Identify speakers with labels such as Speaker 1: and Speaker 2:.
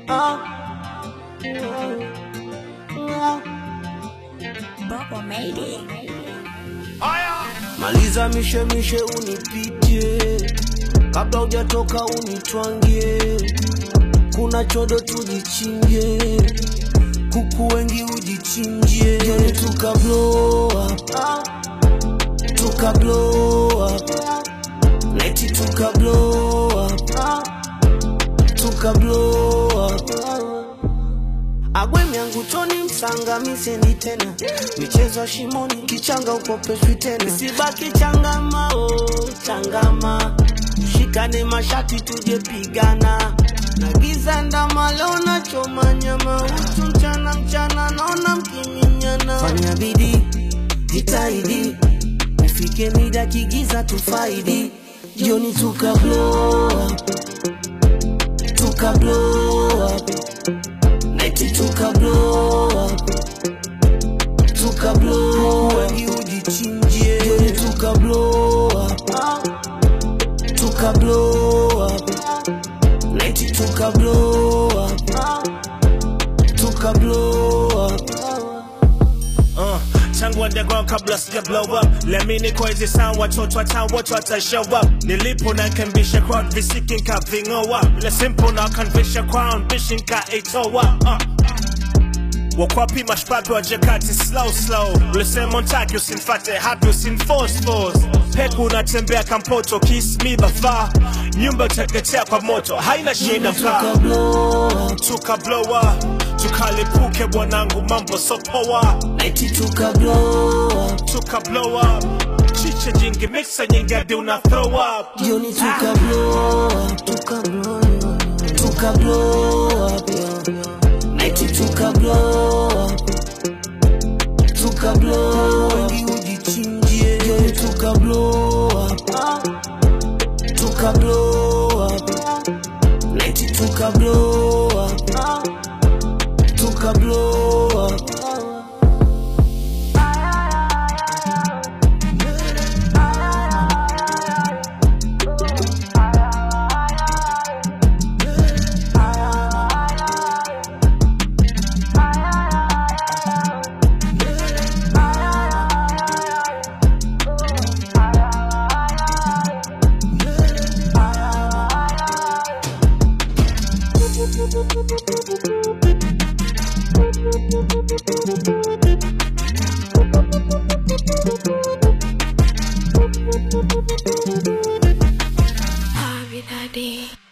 Speaker 1: Bubble made it.
Speaker 2: Maliza mishemishe unipitie, kabla hujatoka unitwangie. Kuna chodo tujichinje, kuku wengi ujichinjie. Joni tuka blow up, tuka blow up, neti tuka blow up, tuka blow up. Agwemi yangu toni msanga misendi tena michezo ya shimoni kichanga ukopeshwi tena sibaki changama oh, changama shikane mashati tuje pigana na giza ndama leo nachoma nyama uchu mchana mchana naona mkiminyana fanya bidii jitahidi ufike mida kigiza tufaidi jioni tuka blow up, tuka blow up. Nighti tuka blow up Tuka blow up Wengi ujichinjie Jioni tuka blow up Tuka blow up Nighti tuka blow up Tuka blow up
Speaker 3: Uh, tangu underground kabla sija blow up lemini kwa hizi sound watoto wa town wote wata show up nilipo na kembisha crowd visiki nka vingoa le simple na kanvisha crown bishi nka itoa uh. wakwapi mashpapi wa jakati slow slow ulisema ntaki usinfate hapi usinforce force peku unatembea kampoto kiss me bafa nyumba uteketea kwa moto haina shida mkaa
Speaker 2: Tuka blow up
Speaker 3: tukablowa tukalipuke bwanangu mambo sopoa
Speaker 2: Nighti tuka blow up
Speaker 3: tukablowa chiche jingi mixa nyingi hadi una throw up
Speaker 2: Jioni tuka blow up Tuka blow up Tuka blow up Nighti tuka blow up Tuka blow up Wengi ujichinjie Jioni tuka blow up Tuka blow up Nighti tuka blow up Tuka blow up
Speaker 1: Harvey that day.